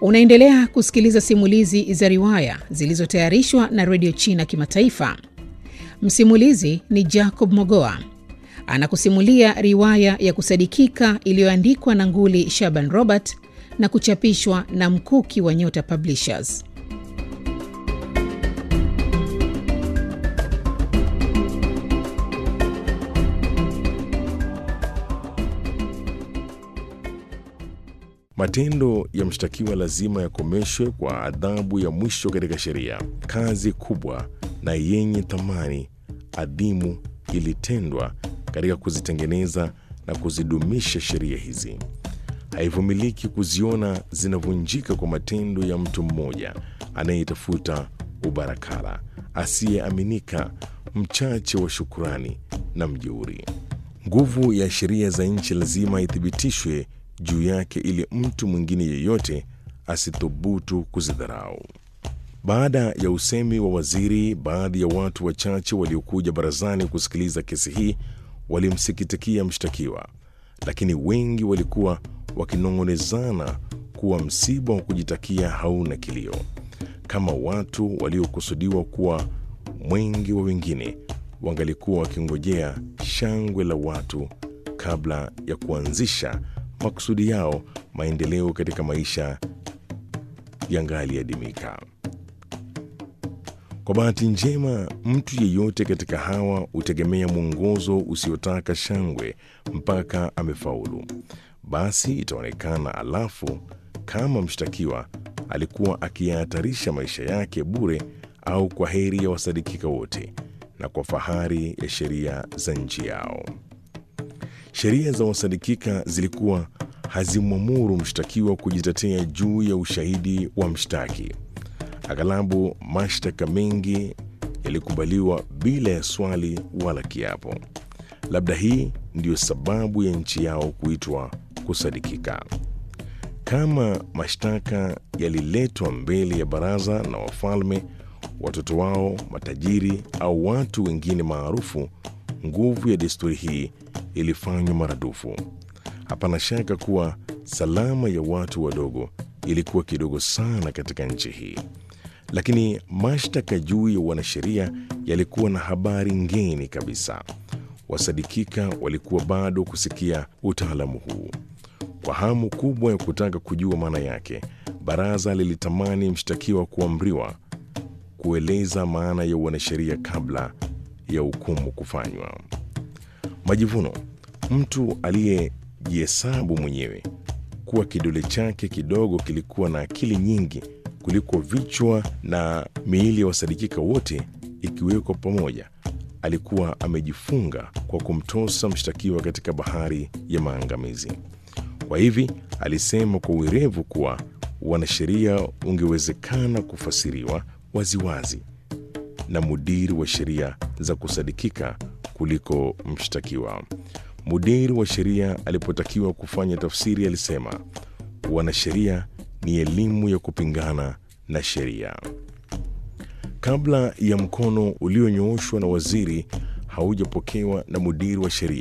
Unaendelea kusikiliza simulizi za riwaya zilizotayarishwa na redio China Kimataifa. Msimulizi ni Jacob Mogoa anakusimulia riwaya ya kusadikika iliyoandikwa na Nguli Shaban Robert na kuchapishwa na Mkuki wa Nyota Publishers. Matendo ya mshtakiwa lazima yakomeshwe kwa adhabu ya mwisho katika sheria. Kazi kubwa na yenye thamani adhimu ilitendwa katika kuzitengeneza na kuzidumisha sheria hizi. Haivumiliki kuziona zinavunjika kwa matendo ya mtu mmoja anayetafuta ubarakala, asiyeaminika, mchache wa shukurani na mjeuri. Nguvu ya sheria za nchi lazima ithibitishwe juu yake ili mtu mwingine yeyote asithubutu kuzidharau. Baada ya usemi wa waziri, baadhi ya watu wachache waliokuja barazani kusikiliza kesi hii walimsikitikia mshtakiwa, lakini wengi walikuwa wakinong'onezana kuwa msiba wa kujitakia hauna kilio, kama watu waliokusudiwa kuwa mwengi wa wengine wangalikuwa wakingojea shangwe la watu kabla ya kuanzisha makusudi yao, maendeleo katika maisha yangaliadimika. Kwa bahati njema, mtu yeyote katika hawa hutegemea mwongozo usiotaka shangwe mpaka amefaulu. Basi itaonekana alafu kama mshtakiwa alikuwa akiyahatarisha maisha yake bure au kwa heri ya wasadikika wote na kwa fahari ya sheria za nchi yao. Sheria za wasadikika zilikuwa hazimwamuru mshtakiwa kujitetea juu ya ushahidi wa mshtaki. Aghalabu mashtaka mengi yalikubaliwa bila ya swali wala kiapo. Labda hii ndiyo sababu ya nchi yao kuitwa kusadikika. Kama mashtaka yaliletwa mbele ya baraza na wafalme, watoto wao, matajiri au watu wengine maarufu, nguvu ya desturi hii ilifanywa maradufu. Hapana shaka kuwa salama ya watu wadogo ilikuwa kidogo sana katika nchi hii, lakini mashtaka juu ya wanasheria yalikuwa na habari ngeni kabisa. Wasadikika walikuwa bado kusikia utaalamu huu. Kwa hamu kubwa ya kutaka kujua maana yake, baraza lilitamani mshtakiwa kuamriwa kueleza maana ya wanasheria kabla ya hukumu kufanywa. Majivuno, mtu aliyejihesabu mwenyewe kuwa kidole chake kidogo kilikuwa na akili nyingi kuliko vichwa na miili ya wasadikika wote ikiwekwa pamoja, alikuwa amejifunga kwa kumtosa mshtakiwa katika bahari ya maangamizi. Kwa hivi alisema kwa uerevu kuwa wanasheria ungewezekana kufasiriwa waziwazi na mudiri wa sheria za kusadikika kuliko mshtakiwa. Mudiri wa sheria alipotakiwa kufanya tafsiri alisema, wanasheria ni elimu ya kupingana na sheria. Kabla ya mkono ulionyooshwa na waziri haujapokewa na mudiri wa sheria